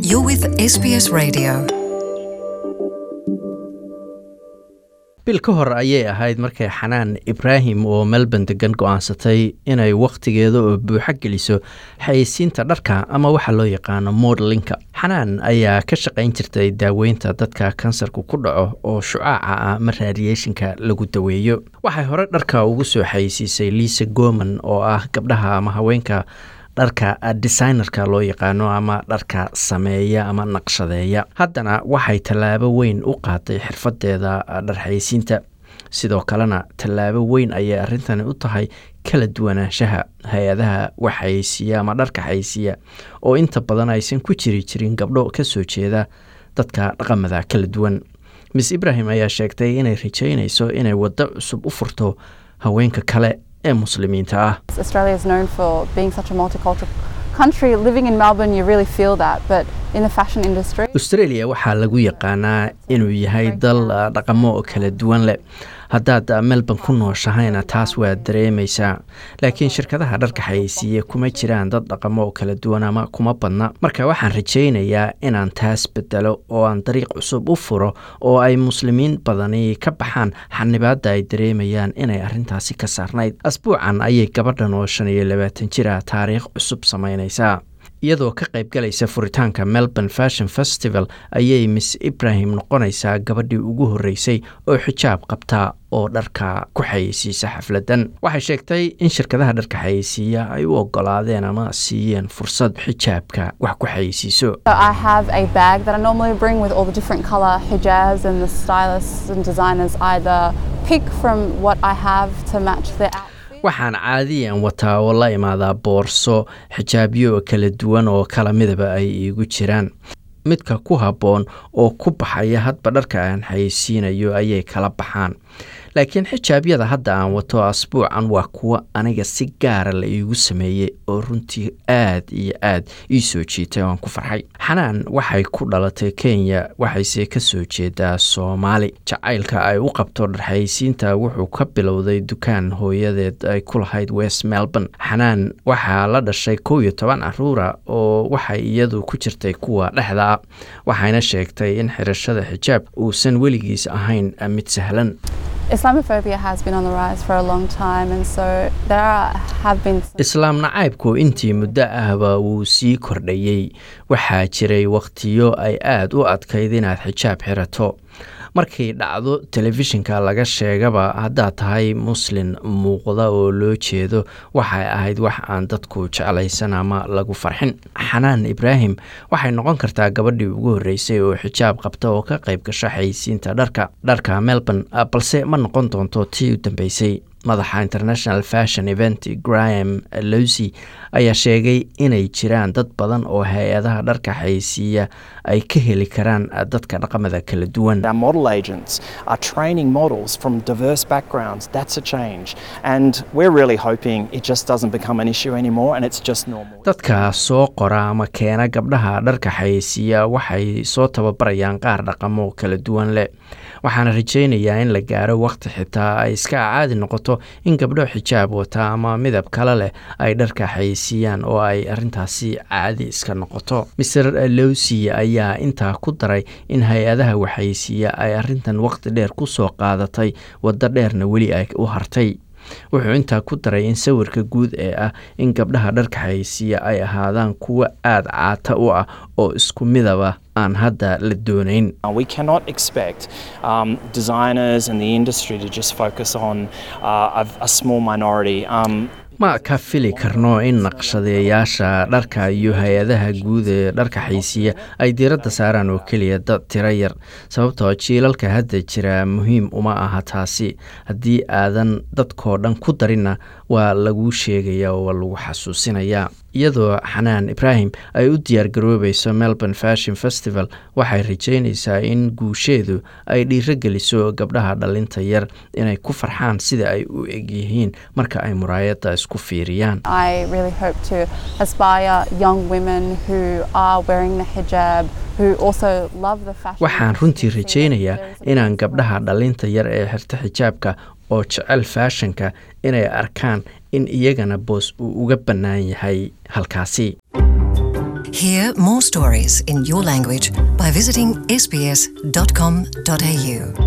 You're with SBS Radio. bil ka hor ayay ahayd markay xanaan ibraahim oo melbourne degan go-aansatay inay wakhtigeeda oo buuxo geliso xayeysiinta dharka ama waxa loo yaqaano modelinka xanaan ayaa ka shaqayn jirtay daaweynta dadka kansarku ku dhaco oo shucaaca ah ma radiationka lagu daweeyo waxay hore dharka ugu soo xayeysiisay liisa goman oo ah gabdhaha ama haweenka dharka designerka loo yaqaano ama dharka sameeya ama naqshadeeya haddana waxay tallaabo weyn u qaaday xirfadeeda dharxayeysiinta sidoo kalena tallaabo weyn ayay arrintani u tahay kala duwanaanshaha hay-adaha wax xayeysiiya ama dharka xayeysiiya oo inta badan aysan ku jiri jirin gabdho ka soo jeeda dadka dhaqamada kala duwan miss ibrahim ayaa sheegtay inay rajeynayso inay waddo cusub u furto haweenka kale ee muslimiinta ah Australia is known for being such a multicultural country. Living in Melbourne, you really feel that. But in the fashion industry, australia waxaa lagu yaqaanaa inuu yahay dal ah, dhaqamo oo kala duwan leh haddaad ah, melbourne ku nooshahayna taas waad dareemaysaa laakiin shirkadaha dharka xayeysiiya kuma jiraan dad dhaqamo oo kala duwan ama kuma badna marka waxaan rajaynayaa inaan taas bedelo oo aan dariiq cusub u furo oo ay muslimiin badani ka baxaan xanibaadda ay dareemayaan inay arrintaasi ka saarnayd asbuucan ayay gabadhan oo shan iyo labaatan jir ah taariikh cusub samaynaysaa iyadoo ka qayb galaysa furitaanka melbourne fashion festival ayay miss ibrahim noqonaysaa gabadhii ugu horreysay oo xijaab qabta oo dharka ku xayeysiisa xafladan waxay sheegtay in shirkadaha dharka xayeysiiya ay u ogolaadeen ama siiyeen fursad xijaabka wax ku xayeysiiso so I have a bag that I normally bring with all the different color hijabs, and the stylists and designers either pick from what I have to match their outfit. waxaan caadiyan wataa oo la imaadaa boorso xijaabyo kala duwan oo kala midaba ay iigu jiraan midka ku habboon oo ku baxaya hadba dharka aan xayeysiinayo ayay kala baxaan laakiin xijaabyada hadda aan wato asbuucan waa kuwo aniga si gaara la iigu sameeyey oo runtii aad iyo aad ii soo jiitay oo aan ku farxay xanaan waxay ku dhalatay kenya waxayse ka soo jeedaa soomaali jacaylka ay u qabto dharxayeysiinta wuxuu ka bilowday dukaan hooyadeed ay ku lahayd west melbourne xanaan waxaa la dhashay kow iyo toban caruura oo waxay iyadu ku jirtay kuwa dhexda ah waxayna sheegtay in xirashada xijaab uusan weligiis ahayn mid sahlan Islamophobia has been on the rise for a long time, and so there are, have been some islaam nacaybku intii muddo ahba wuu sii kordhayey waxaa jiray wakhtiyo ay aad u adkayd inaad xijaab xirato markay dhacdo telefishinka laga sheegaba haddaad tahay muslin muuqda oo loo jeedo waxay ahayd wax aan dadku jeclaysan ama lagu farxin xanaan ibraahim waxay noqon kartaa gabadhii ugu horreysay oo xijaab qabta oo ka qayb gasho xayeysiinta dharka dharka melbourne ah, balse ma noqon doonto tii u dambeysay madaxa international fashion event graham lowsy ayaa sheegay inay jiraan dad badan oo hay-adaha dharka xayeysiiya ay ka heli karaan dadka dhaqamada kala duwan Our model agents are training models from diverse backgrounds. That's a change. And we're really hoping it just doesn't become an issue anymore and it's just normal. dadka soo qora ama keena gabdhaha dharka xayeysiiya waxay soo tababarayaan qaar dhaqamo kala duwan leh waxaana rajaynayaa in la gaaro waqti xitaa ay iska caadi noqoto in gabdho xijaab wata ama midab kale leh ay dharka xayeysiiyaan oo ay arrintaasi caadi iska noqoto mr lowsy ayaa intaa ku daray in hay-adaha waxayeysiiya ay arrintan waqti dheer ku soo qaadatay waddo dheerna weli ay u hartay wuxuu intaa ku daray in sawirka guud ee ah in gabdhaha dharka xayeysiiya ay ahaadaan kuwo aada caata u ah oo isku midaba aan hadda la doonayn Uh, We cannot expect um, designers and the industry to just focus on uh, a, a small minority. Um, ma ka fili karno in naqshadeeyaasha dharka iyo hay-adaha guud ee dharka xaysiiya ay diiradda saaraan oo keliya dad tiro yar sababtoo jiilalka hadda jira muhiim uma aha taasi haddii aadan dadkoo dhan ku darinna waa laguu sheegaya oo waa lagu xasuusinayaa iyadoo xanaan ibraahim ay u diyaargaroobayso melbourne fashion festival waxay rajeynaysaa in guusheedu ay dhiiro geliso gabdhaha dhalinta yar inay ku farxaan sida ay u egyihiin marka ay muraayadda isku fiiriyaan I really hope to aspire young women who are wearing the hijab, who also love the fashion. waxaan runtii industry, see that rajaynayaa there is a inaan place gabdhaha for dhalinta yar ee xirta xijaabka oo jecel faashanka inay arkaan in iyagana boos uu uga bannaan yahay halkaasi Hear more stories in your language by visiting sbs.com.au.